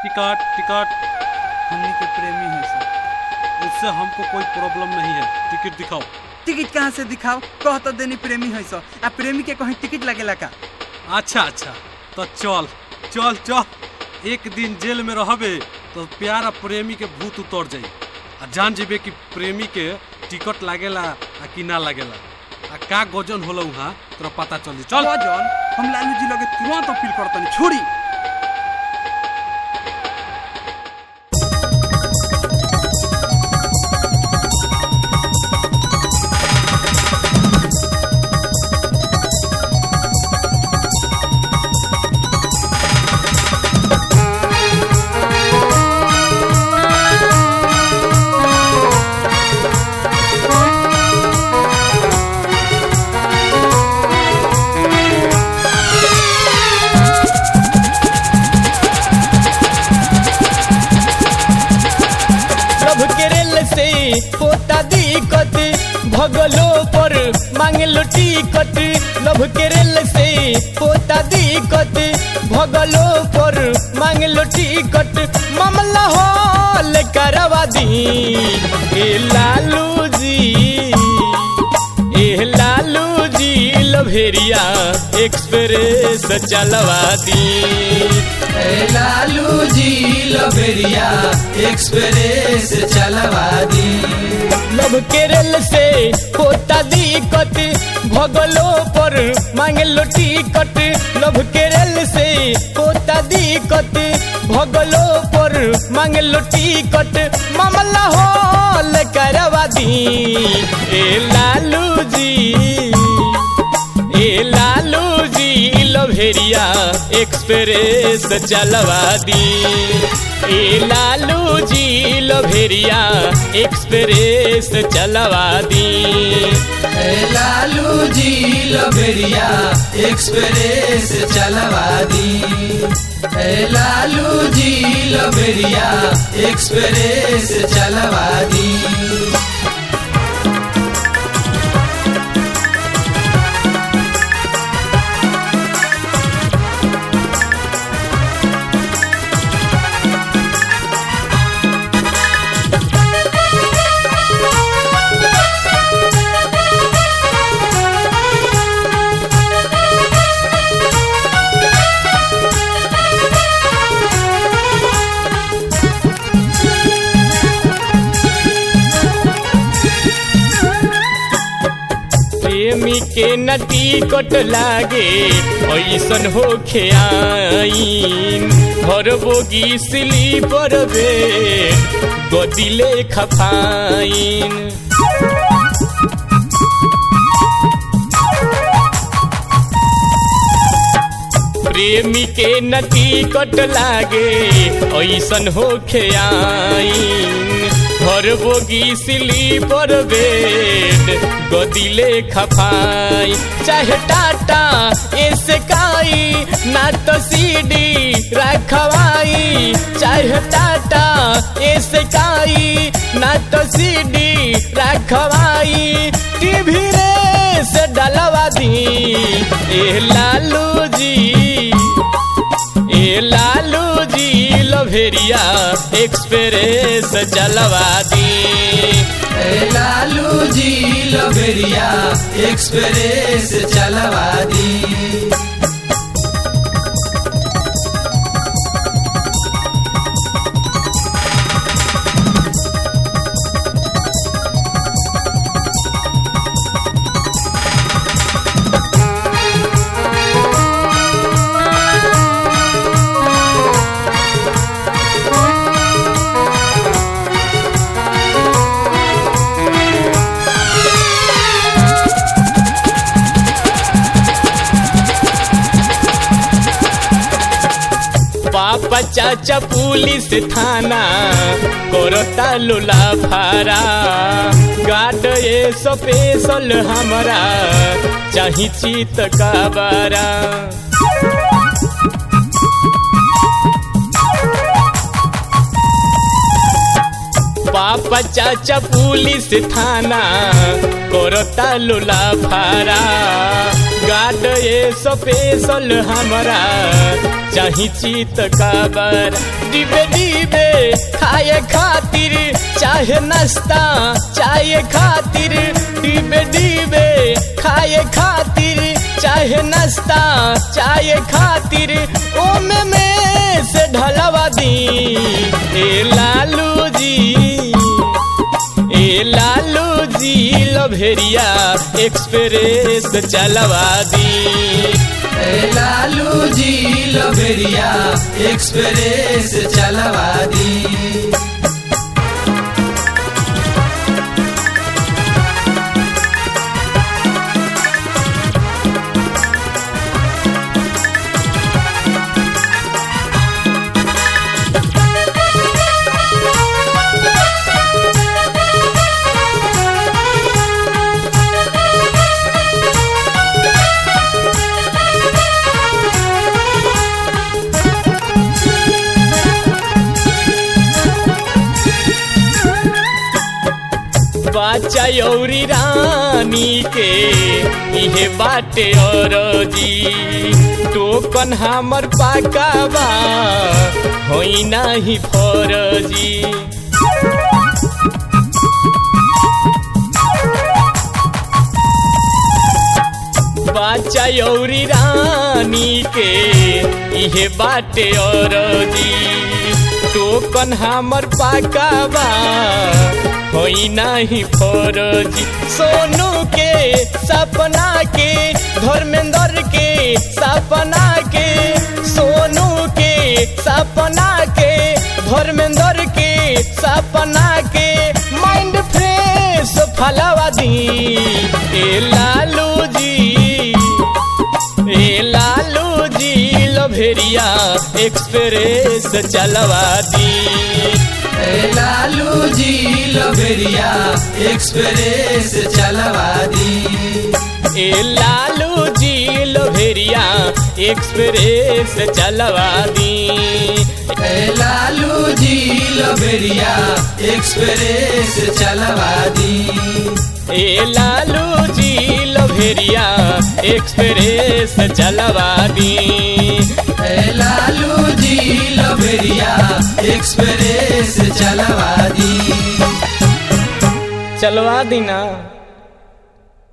ticket ticket हमनी के प्रेमी है सर उससे हमको कोई प्रॉब्लम नहीं है टिकट दिखाओ टिकट कहाँ से दिखाओ कह तो देनी प्रेमी है सर आ प्रेमी के कहीं टिकट लगेला का अच्छा अच्छा तो चल चल चल एक दिन जेल में रहबे तो प्यार आ प्रेमी के भूत उतर जाई आ जान जेबे कि प्रेमी के टिकट लागेला आ कि ना लागेला आ का गजन होला वहाँ तोरा पता चली चल चलो जॉन हम लालू जी लगे तुरंत अपील करतनी छोड़ी प्रभु के रेल से होता दिक्कत भगलो पर मांगलो टिकट लभ के रेल से होता दिक्कत भगलो पर मांगलो टिकट मामला हल करवा दी ए लालू जी ए लालू जी लभेरिया एक्सप्रेस चलवा दी ए लालू जी लबेरिया एक्सप्रेस चलवा दी लभ के रेल से होता दिक्कत भगलो पर मांगलो टिकट लभ के रेल से होता दिक्कत भगलो पर मांगलो टिकट मामला हल करवा दी ए लालू जी ए लालू जी लभेरिया एक्सप्रेस चलवा दी ए लालू जी लभेरिया एक्सप्रेस चलवा दी ए लालू जी लबेरिया एक्सप्रेस चलवा दी ए लालू जी लबेरिया एक्सप्रेस चलवा दी प्रेमी के नटी कट लागे ऐसन हो खेआईन हर बोगी स्लीपर बे गदिले खफाइन प्रेमी के नटी कट लागे ऐसन हो खेआईन हर बोगी स्लीपर बेड गदिले खफाई चाहे टाटा एसकाई ना तो सीडी रखवाई चाहे टाटा एसकाई ना तो सीडी रखवाई टीवी रे से डलवा दी ए लालू जी ए लालू जी लभेरिया एक्सप्रेस चलवा दी ए लालू जी लबेरिया एक्सप्रेस चलवा दी पापा चाचा पुलिस थाना करता लुला फारा गार्ड ये स्पेशल हमरा चाही चित का बारा पापा चाचा पुलिस थाना करता लुला फारा गार्ड ये स्पेशल हमरा चाही चीत काबर डिबे डिबे खाए खातिर चाहे नाश्ता चाहे खातिर डिबे डिबे खाए खातिर चाहे नाश्ता चाहे खातिर ओमे में से ढलवा दी ए लालू जी ए लालू जी लभेरिया एक्सप्रेस चलवा दी ए लालू जी लबेरिया एक्सप्रेस चलवा दी बाचा यौरी रानी के इहे बाटे और जी टोकन हमर पाकावा होई नाही फरजी बाचा यौरी रानी के इहे बाटे और जी टोकन हमर पाकावा होई नाही फरजी सोनू के सपना के धर्मेंद्र के सपना के सोनू के सपना के धर्मेंद्र के सपना के माइंड फ्रेश फलवा दी ए लालू जी ए लालू जी लभेरिया एक्सप्रेस चलवा दी ए लालू जी लबेरिया एक्सप्रेस चलवा दी ए लालू जी लभेरिया एक्सप्रेस चलवा दी ए लालू जी लबेरिया एक्सप्रेस चलवा दी ए लालू जी लभेरिया एक्सप्रेस चलवा दी ए लालू जी लबेरिया एक्सप्रेस चलवा दी चलवा दी ना